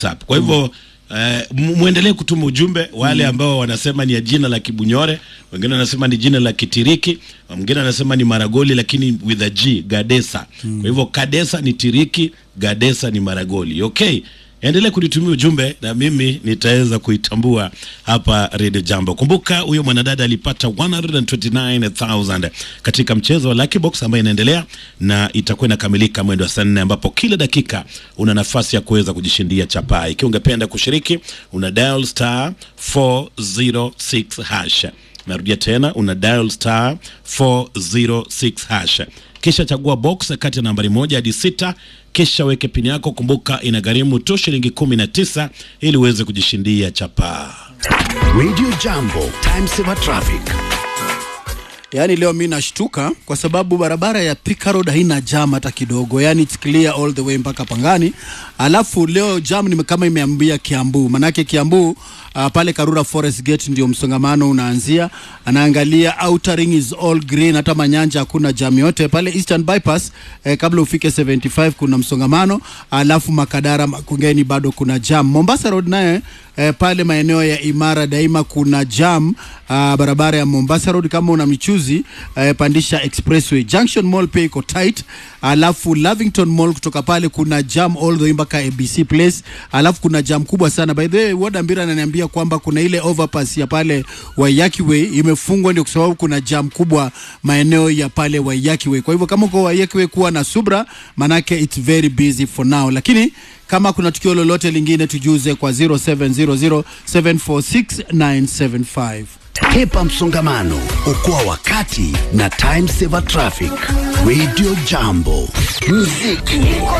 WhatsApp. Kwa hivyo eh, mu- muendelee kutuma ujumbe wale ambao wanasema ni ya jina la Kibunyore, wengine wanasema ni jina la Kitiriki, mwingine anasema ni Maragoli lakini with a G, Gadesa. Kwa hivyo Kadesa ni Tiriki, Gadesa ni Maragoli. Okay? Endelee kunitumia ujumbe na mimi nitaweza kuitambua hapa Radio Jambo. Kumbuka huyo mwanadada alipata 129,000 katika mchezo wa Lucky Box ambayo inaendelea na itakuwa inakamilika mwendo wa saa nne ambapo kila dakika una nafasi ya kuweza kujishindia chapaa. Ikiwa ungependa kushiriki, una dial star 406 hash. Narudia tena, una dial star 406 hash kisha chagua box kati ya nambari moja hadi sita kisha weke pini yako. Kumbuka inagharimu tu shilingi kumi na tisa ili uweze kujishindia chapaa. Radio Jambo, time saver traffic. Yaani leo mi nashtuka kwa sababu barabara ya Thika Road haina jam hata kidogo, yaani it's clear all the way mpaka Pangani. Alafu leo jam ni kama imeambia Kiambu, manake Kiambu uh, pale Karura Forest Gate ndio msongamano unaanzia. Anaangalia outer ring is all green, hata Manyanja hakuna jam yote pale Eastern Bypass. Eh, kabla ufike 75 kuna msongamano, alafu Makadara Makongeni bado kuna jam. Mombasa Road naye eh, pale maeneo ya Imara Daima kuna jam uh, barabara ya Mombasa Road kama una michuzi eh, pandisha Expressway. Junction Mall pia iko tight, alafu Lavington Mall kutoka pale kuna jam all the way mpaka ABC Place, alafu kuna jam kubwa sana. By the way, Wada Mbira ananiambia kwamba kuna ile overpass ya pale Waiyaki Way imefungwa, ndio kwa sababu kuna jam kubwa maeneo ya pale Waiyaki Way. Kwa hivyo kama uko Waiyaki Way, kuwa na subra, manake it's very busy for now, lakini kama kuna tukio lolote lingine tujuze kwa 0700746975. Hepa msongamano, okoa wakati na time saver traffic. Radio Jambo, muziki